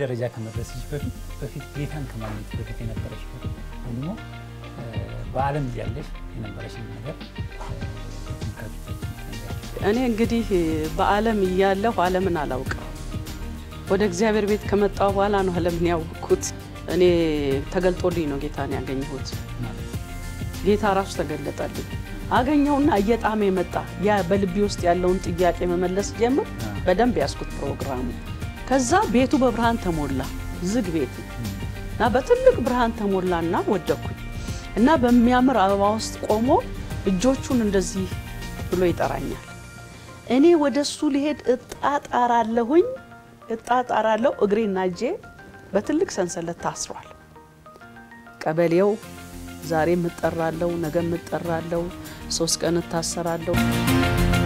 ደረጃ ከመድረስሽ በፊት በፊት ጌታን ከማግኘት በፊት የነበረሽ ወይም ደግሞ በዓለም እያለሽ የነበረሽን ነገር እኔ እንግዲህ በዓለም እያለሁ ዓለምን አላውቅም። ወደ እግዚአብሔር ቤት ከመጣሁ በኋላ ነው ዓለምን ያወቅኩት። እኔ ተገልጦልኝ ነው ጌታን ያገኘሁት። ጌታ ራሱ ተገለጠልኝ። አገኘውና እየጣመ የመጣ ያ በልቤ ውስጥ ያለውን ጥያቄ መመለስ ጀምር። በደንብ ያስኩት ፕሮግራሙ። ከዛ ቤቱ በብርሃን ተሞላ፣ ዝግ ቤት እና በትልቅ ብርሃን ተሞላና ወደኩኝ እና በሚያምር አበባ ውስጥ ቆሞ እጆቹን እንደዚህ ብሎ ይጠራኛል። እኔ ወደ እሱ ሊሄድ እጣጣራለሁኝ እጣጣራለሁ። እግሬና እጄ በትልቅ ሰንሰለት ታስሯል። ቀበሌው ዛሬ እጠራለሁ፣ ነገ እጠራለሁ፣ ሶስት ቀን እታሰራለሁ።